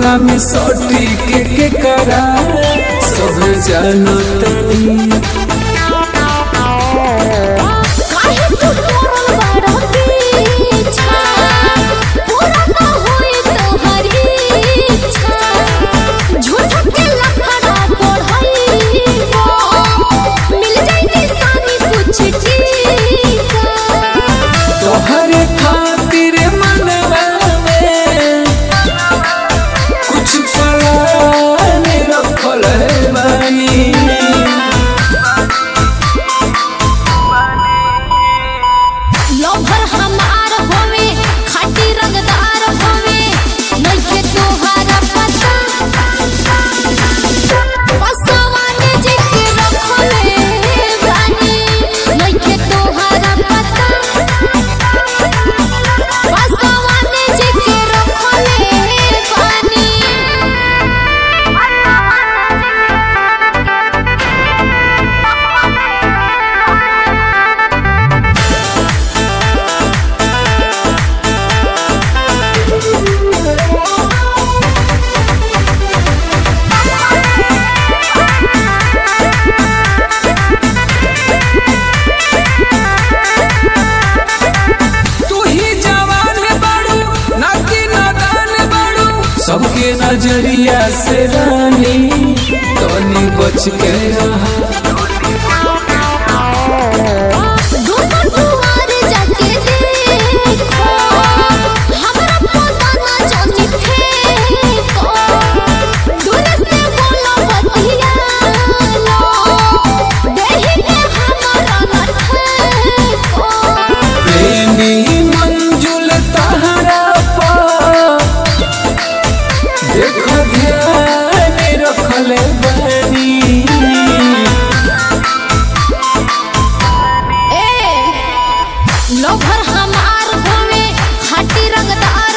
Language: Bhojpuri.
कोरा में सोटी के के करा सब जानतनी काहे तू तोरल बाड़ा पीछा पूरा ना होई तोहरी इच्छा झूठ के लफड़ा बढ़ई मिल जाई निशानी कुछ ठीक तोहरे खातिर मनवा में कुछ पलान रखल बानी लोभर हमार होवे खाटी रंगदार होवे नइखे तोहारा पता पसवाने जी के रखले बानी नइखे तोहारा पता पसवाने जी के रखले बानी तू ही जवान बाड़ू ना कि नादान बाड़ू सबके नजरिया से रानी तनी बच के रहा दोसर दुआर जाके देखो हमरा पता ना जानी फेको दूर से बोलो बतिया लो देहि के हमरा ना ठेको प्रेमी मंजुल तहरा पा देखो ध्यान रखले बानी ए लोभर हमार होवे खाटी रंगदार